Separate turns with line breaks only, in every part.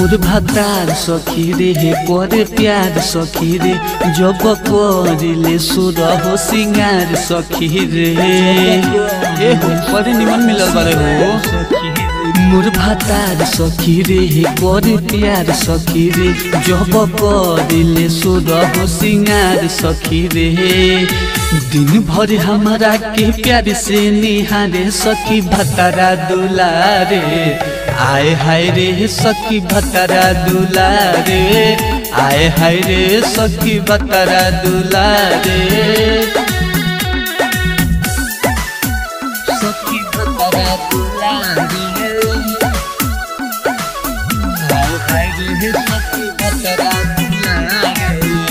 मोर भातार सखी रे हे करे प्यार सखी रे जब करिले सुर हो सिंगार सखी रे ए हो बड़ी निमन मिलल बारे हो मोर भातार सखी रे हे करे प्यार सखी रे जब करिले सुर हो सिंगार सखी रे दिन भर हमारा के प्यार से निहारे सखी भतारा दुलारे आए हाय रे सखी भतारा दुलारे आए हाय रे सखी भतारा दुलारे सखी भतारा दुलारे आए हाय रे सखी भतारा दुलारे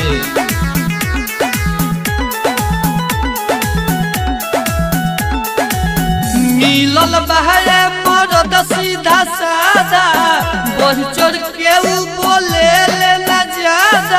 मिलल बहरे मरद सीधा सादा बढ़ चढ़ के ऊ बोले ले ना ज्यादा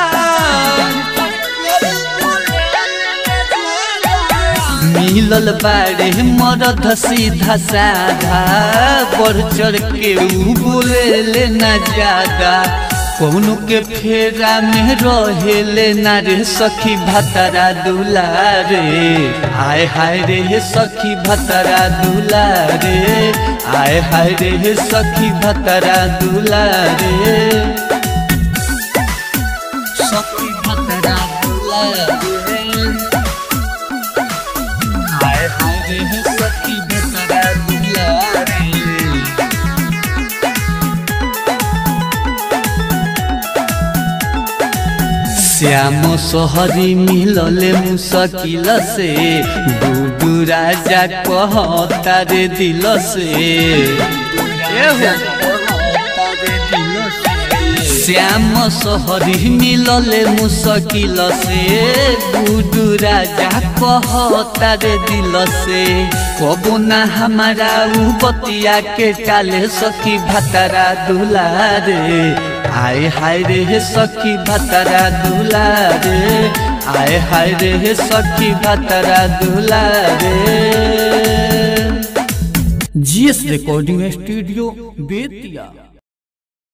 मिलल बाड़े मरद सीधा साधा बढ़ चढ़ के ऊ बोले ले ना ज्यादा कौनो के फेरा में रहेले ना रे सखी भतरा दुलारे आय हाय रे सखी भतरा दुलारे आय हाय रे सखी भतरा दुलारे सखी भतरा दुलारे आय हाय रे सखी भतरा दुलारे श्याम सोहरी मिलले मुसकिल से डूडू राजा कहता रे दिल से श्याम सोहरी मिलले मुसकिल से डूडू राजा कहता रे दिल से कबो ना हमारा उ बतिया के टाले सखी भतरा दुलारे आए हाय रे सखी भतरा दुलारे आए हाय रे सखी भतरा दुलारे जीएस रिकॉर्डिंग स्टूडियो बेतिया